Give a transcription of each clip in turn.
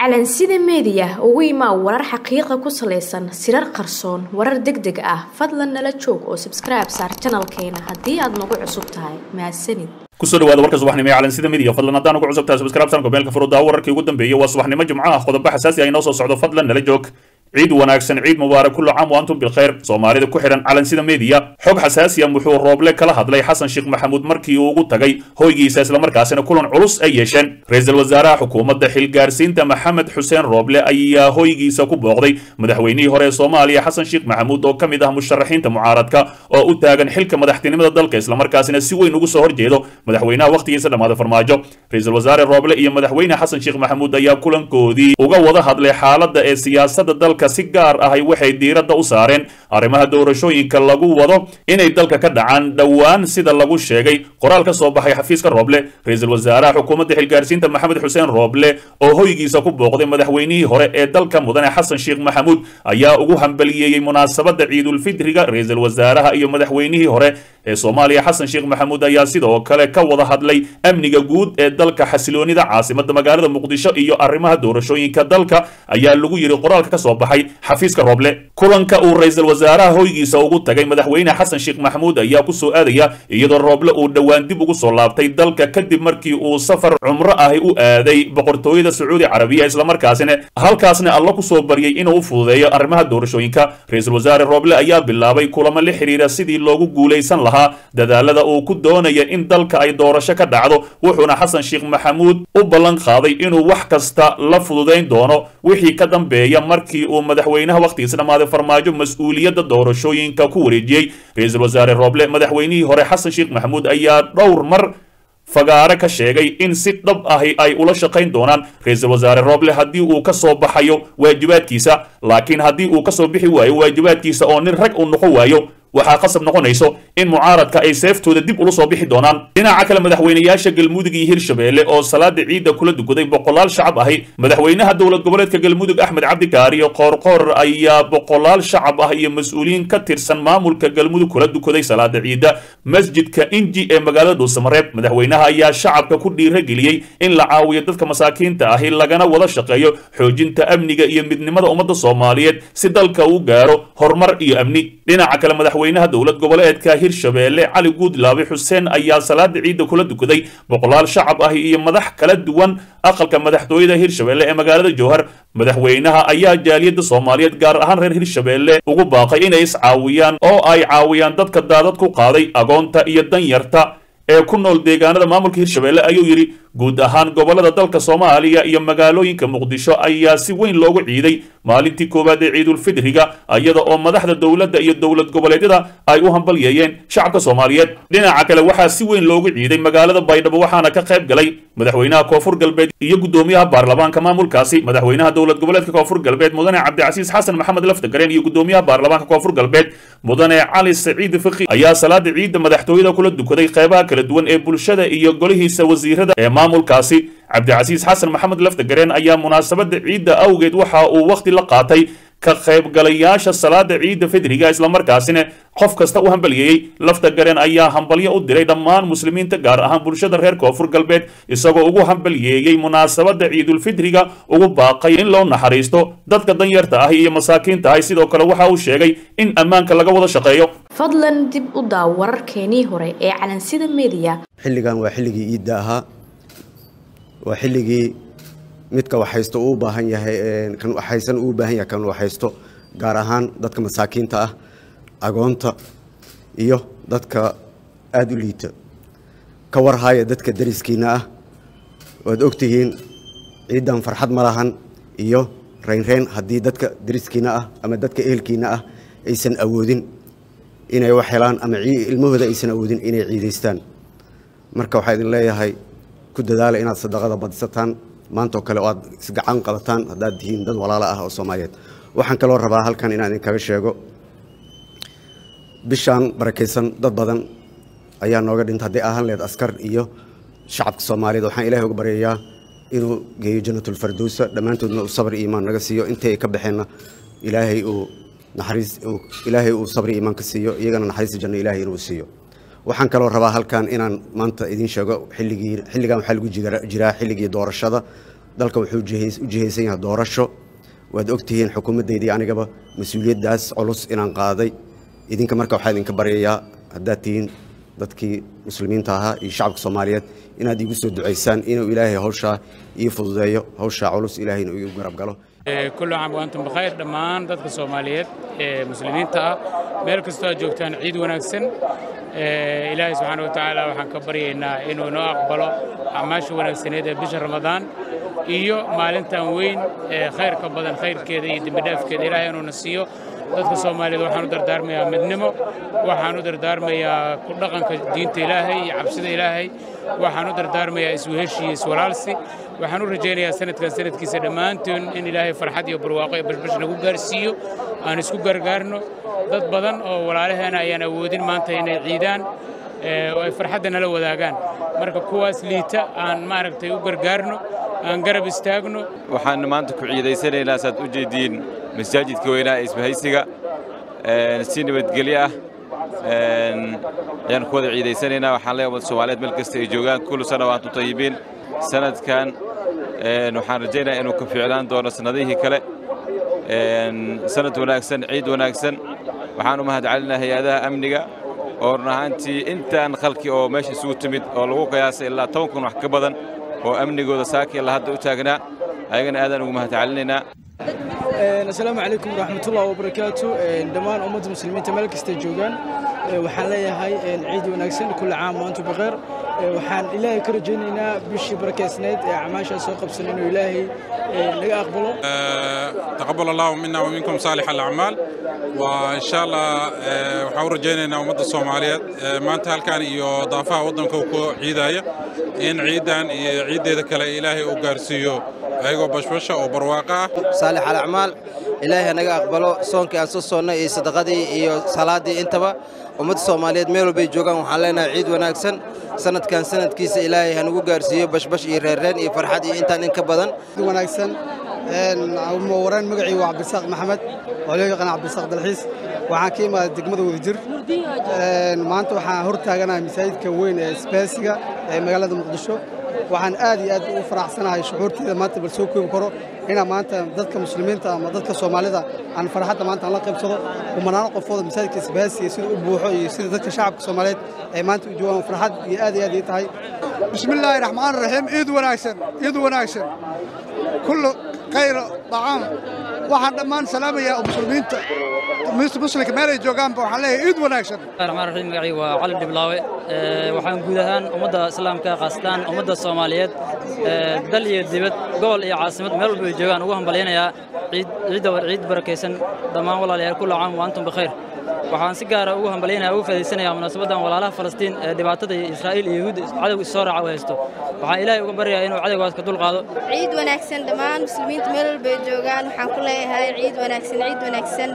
calansida meediya ugu imaa warar xaqiiqa ku salaysan sirar qarsoon warar deg deg ah fadlan nala joog oo sabskribe saar janalkeena haddii aad nagu cusub tahay mahadsanid kusoo dhawaada warka subaxnimo ee calansida media fadlan haddaan ugu cusubtahay subscribe sanka meelka furudaa wararkii ugu dambeeyay waa subaxnimo jimco ah qodobo xasaasi ah inoo soo socdo fadlan nala joog ciid wanaagsan ciid mubaarak kullu caam wa antum bilkhayr soomaalida ku xidhan calansida media xog xasaasiya wuxuu rooble kala hadlay xasan sheekh maxamuud markii uu ugu tagay hoygiisa islamarkaasina kulan culus ay yeesheen ra-iisul wasaaraha xukuumadda xilgaarsiinta maxamed xuseen rooble ayaa hoygiisa ku booqday madaxweynihii hore ee soomaaliya xasan sheekh maxamuud oo ka mid ah musharaxiinta mucaaradka oo u taagan xilka madaxtinimada dalka islamarkaasina si weyn ugu soo horjeedo madaxweynaha wakhtigiisa dhammaaday farmaajo ra-iisul wasaare rooble iyo madaxweyne xasan sheekh maxamuud ayaa kulankoodii uga wada hadlay xaaladda ee siyaasadda dalka si gaar ahay waxay diiradda u saareen arrimaha doorashooyinka lagu wado inay dalka ka dhacaan dhowaan sida lagu sheegay qoraal ka soo baxay xafiiska rooble ra-iisul wasaaraha xukuumadda xilgaarsiinta maxamed xuseen rooble oo hoygiisa ku booqday madaxweynihii hore ee dalka mudane xasan sheekh maxamuud ayaa ugu hambaliyeeyey munaasabadda ciidulfidriga ra-iisul wasaaraha iyo madaxweynihii hore ee soomaaliya xasan sheekh maxamuud ayaa sidoo kale ka wada hadlay amniga guud ee dalka xasiloonida caasimada magaalada muqdisho iyo arrimaha doorashooyinka dalka ayaa lagu yiri qoraalka ka soo baxay xafiiska rooble kulanka uu ra-iisul wasaaraha hoygiisa ugu tagay madaxweyne xasan sheekh maxamuud ayaa ku soo aadaya iyadoo rooble uu dhowaan dib ugu soo laabtay dalka kadib markii uu safar cumro ahi u aaday boqortooyada sacuudi carabiya islamarkaasina halkaasna alla ku soo baryay inuu u fududeeyo arrimaha doorashooyinka ra-iisul wasaare rooble ayaa bilaabay kulamo la xiriira sidii loogu guulaysan lahaa dadaalada uu ku doonaya in dalka ay doorasho ka dhacdo wuxuuna xasan sheekh maxamuud u ballan qaaday inuu wax kasta la fududayn doono wixii ka dambeeya markii uu madaxweynaha wakhtigiisa dhammaaday farmaajo mas-uuliyadda doorashooyinka ku wareejiyey ra-iisul wasaare rooble madaxweynihii hore xasan sheekh maxamuud ayaa dhowr mar fagaare ka sheegay in si dhab ahi ay ula shaqayn doonaan ra-iisul wasaare rooble haddii uu ka soo baxayo waajibaadkiisa laakiin haddii uu ka soo bixi waayo waajibaadkiisa oo nin rag uu noqon waayo waxaa qasab noqonayso in mucaaradka ay seeftooda dib ula soo bixi doonaan dhinaca kale madaxweynayaasha galmudug iyo hirshabeelle oo salaada ciidda kula dukaday boqolaal shacab ahi madaxweynaha dowlad goboleedka galmudug axmed cabdikaariyo qoorqoor ayaa boqolaal shacab ah iyo mas-uuliyiin ka tirsan maamulka galmudug kula dukaday salaada ciidda masjidka inji ee magaalada dhuusamareeb madaxweynaha ayaa shacabka ku dhiirageliyey in la caawiyo dadka masaakiinta ahi lagana wada shaqeeyo xoojinta amniga iyo midnimada ummadda soomaaliyeed si dalka uu gaaro horumar iyo amni dhinaca kale madaxweynaha dowlad goboleedka hirshabeelle cali guudlaabe xuseen ayaa salaada ciidda kula dukaday boqolaal shacab ah iyo madax kala duwan aqalka madaxtooyada hirshabeelle ee magaalada jowhar madaxweynaha ayaa jaaliyadda soomaaliyeed gaar ahaan reer hirshabeelle ugu baaqay inay iscaawiyaan oo ay caawiyaan dadka daadad ku qaaday agoonta iyo danyarta ee ku nool deegaanada maamulka hirshabeelle ayuu yidhi guud ahaan gobolada dalka soomaaliya iyo magaalooyinka muqdisho ayaa si weyn loogu ciiday maalintii koowaad ee ciidulfidriga iyada oo madaxda dowladda iyo dowlad goboleedyada ay u hambalyeeyeen shacabka soomaaliyeed dhinaca kale waxaa si weyn loogu ciiday magaalada baydhabo waxaana ka qayb galay madaxweynaha koonfur galbeed iyo guddoomiyaha baarlamaanka maamulkaasi madaxweynaha dowlad goboleedka koonfur galbeed mudane cabdicasiis xasan maxamed laftagareen iyo guddoomiyaha baarlamaanka koonfur galbeed mudane cali saciid fiqi ayaa salaada ciidda madaxtooyada kula dukaday qeybaha kala duwan ee bulshada iyo golihiisa wasiirada ee maamulkaasi cabdicasiis xasan maxamed laftagareen ayaa munaasabada ciidda awgeed waxa uu wakhti la qaatay ka qaybgalayaasha salaada ciidda fidriga islamarkaasina qof kasta u hambalyeeyey laftagareen ayaa hambalyo u diray dhammaan muslimiinta gaar ahaan bulshada reer koonfur galbeed isagoo ugu hambalyeeyey munaasabada ciidulfidriga ugu baaqay in loo naxariisto dadka danyarta ah iyo masaakiinta ah sidoo kale waxa uu sheegay in ammaanka laga wada shaqeeyo fadlan dib u daaw wararkeenii hore ee calansida meediya xilligan waa xilligii iidda ahaa waa xilligii midka waxhaysto uu baahan yahay kan waxhaysan uu baahan yahay kan waxhaysto gaar ahaan dadka masaakiinta ah agoonta iyo dadka aada u liita ka warhaya dadka dariskiina ah waad ogtihiin ciidan farxad ma lahan iyo reynreyn haddii dadka dariskiina ah ama dadka ehelkiina ah aysan awoodin inay wax helaan ama ilmahooda aysan awoodin inay ciidaystaan marka waxaa idin leeyahay ku dadaala inaad sadaqada badisataan maantao kale oo aad isgacan qabataan haddaad tihiin dad walaalo ah oo soomaaliyeed waxaan kaloo rabaa halkan inaan idinkaga sheego bishaan barakaysan dad badan ayaa nooga dhinta hadday ahaan lehed askar iyo shacabka soomaaliyeed waxaan ilahay uga baryayaa inuu geeyo janatulfardowsa dhammaantoodna uu sabri iimaan naga siiyo intii ay ka baxeenna ilaahay uu naxariis ilaahay uu sabri iimaan ka siiyo iyagana naxariista janno ilaahay inuu siiyo waxaan kaloo rabaa halkan inaan maanta idiin sheego xilligii xilligan waxaa lagu jiraa xilligii doorashada dalka wuxuu jihays- u jihaysan yahay doorasho waad ogtihiin xukuumaddeydii anigaba mas-uuliyaddaas culus inaan qaaday idinka marka waxaa idinka baryayaa haddaad tihiin dadkii muslimiinta ahaa iyo shacabka soomaaliyeed inaad iigu soo ducaysaan inuu ilaahay hawshaa ii fududeeyo hawshaa culus ilaahayna uu igu garab galo kullu caam wa antum bikhayr dhammaan dadka soomaaliyeed ee muslimiinta ah meel kastoo aad joogtaan ciid wanaagsan Ee, ilaahay subxaana wa tacaala waxaan ka baryaynaa inuu noo aqbalo acmaasha wanaagsaneed ee bisha ramadaan iyo maalintan weyn ee khayrka badan khayrkeeda iyo dembidhaafkeeda ilaahay inuuna siiyo dadka soomaaliyeed waxaan u dardaarmayaa midnimo waxaan u dardaarmayaa ku dhaqanka diinta ilaahay iyo cabsida ilaahay waxaan u dardaarmayaa isweheshi iyo iswalaalsi waxaan u rajaynayaa sanadkan sanadkiisa dhammaantoon in ilaahay farxad iyo barwaaqo iyo bashbash nagu gaarsiiyo aan isku gargaarno dad badan oo walaalaheena ayaan awoodin maanta inay ciidaan ee, oo ay farxadda nala wadaagaan marka kuwaas liita aan maaragtay u gargaarno aan garab istaagno waxaan maanta ku ciidaysanaynaa saad u jeediin masaajidka weynaa ee isbahaysiga een, si nabadgelyo ah een, ayaan ku wada ciidaysanaynaa waxaan leeyahay ummadda soomaaliyeed meel kasta ay joogaan kullu sana wa antum tayibiin sanadkan een, waxaan rajaynayaa inuu ka fiicnaan doono sannadihii kale een, sanad wanaagsan ciid wanaagsan waxaan u mahadcelinayaa hay-adaha amniga oo run ahaantii intaan khalki oo meesha isugu timid oo lagu qiyaasay ilaa toban kun wax ka badan oo amnigooda saaki ilaa hadda u taagnaa ayagana aadaan ugu mahadcelinaynaa Een, asalaamu calaykum waraxmatullahi wabarakaatu Een, dhammaan ummadda muslimiinta meel kastay joogaan Ee, waxaan leeyahay een, ciid wanaagsan kulla caam wa antum bikheer Ee, waxaan ilaahay ka rajaynaynaa bishii barakeysnayd ee acmaashaa soo qabsan inuu ilaahay ee, naga aqbalo تقبل الله منا ومنكم صالح الأعمال وإن شاء الله آه، waxaan u rajaynaynaa ummadda Soomaaliyeed آه، maanta halkan iyo daafaha waddanka uu ku ciidaya in ciidan iyo ciideeda kale Ilaahay uu gaarsiiyo ayagoo bashbasha oo barwaaqo ah saalix alacmaal ilaahay hanaga aqbalo soonkii aan soo soonnay iyo sadaqadii iyo salaaddii intaba ummadda soomaaliyeed meel walbay joogaan waxaan leenahay ciid wanaagsan sanadkan sanadkiisa ilaahay hanagu gaarsiiyo bashbash iyo reerreen iyo farxad iyo intaan in ka badan wanaagsan waraan magacii waa cabdisaaq maxamed oo loo yaqaan cabdisaaq dalxiis waxaan ka imaaday degmada wadajir maanta waxaan hor taaganahay masaajidka weyn ee isbaasiga ee magaalada muqdisho waxaan aad iyo aad ugu faraxsanahay shucuurteeda maanta bal soo koobi karo inaan maanta dadka muslimiinta ama dadka soomaalida aan farxadda maanta aan la qaybsado kumanaano qofooda masaajidka isbaasiga sida u buuxo iyo sida dadka shacabka soomaaliyeed ay maanta u joogaan farxad iyo aad iyo aad ii tahay بسم الله الرحمن الرحيم عيد وناكسن عيد وناكسن كل خير طعام waxaan dhammaan salaamayaa muslimiinta muslimka meel ay joogaanba waxaan leeyahay ciid wanaagsan raxmaan raxiim magacii waa cali dhiblaawe Ee, waxaan guud ahaan ummadda islaamka khaasatan ummadda soomaaliyeed ee, dal iyo dibad gobol iyo caasimad meel walba ay joogaan ugu hambalyaynayaa ciid ciidda war ciid barakaysan dhammaan walaalayaal kulla caam wa antum bikhayr waxaan si gaara ugu hambalyaynaya ugu faa'iidaysanayaa munaasabaddan walaalaha falastiin ee dhibaatada iyo israa'iil iyo yahuudda cadowga is soo raaca u haysto waxaan ilaahay uga baryayaa inuu cadowgaas ka dulqaado ciid wanaagsan dhammaan muslimiinta meel walba ay joogaan waxaan ku leeyahay ciid wanaagsan ciid wanaagsan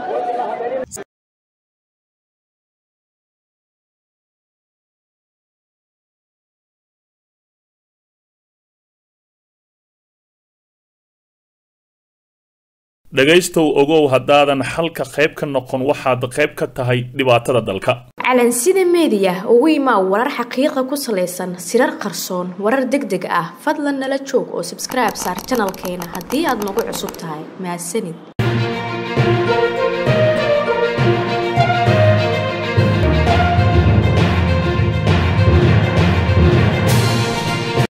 dhegaystow ogow haddaadan xalka qayb ka noqon waxaad qayb ka tahay dhibaatada dalka calansida meediya ugu imaa warar xaqiiqa ku salaysan sirar qarsoon warar deg deg ah fadlan nala joog oo subscribe saar janalkeena haddii aad nagu cusub tahay mahadsanid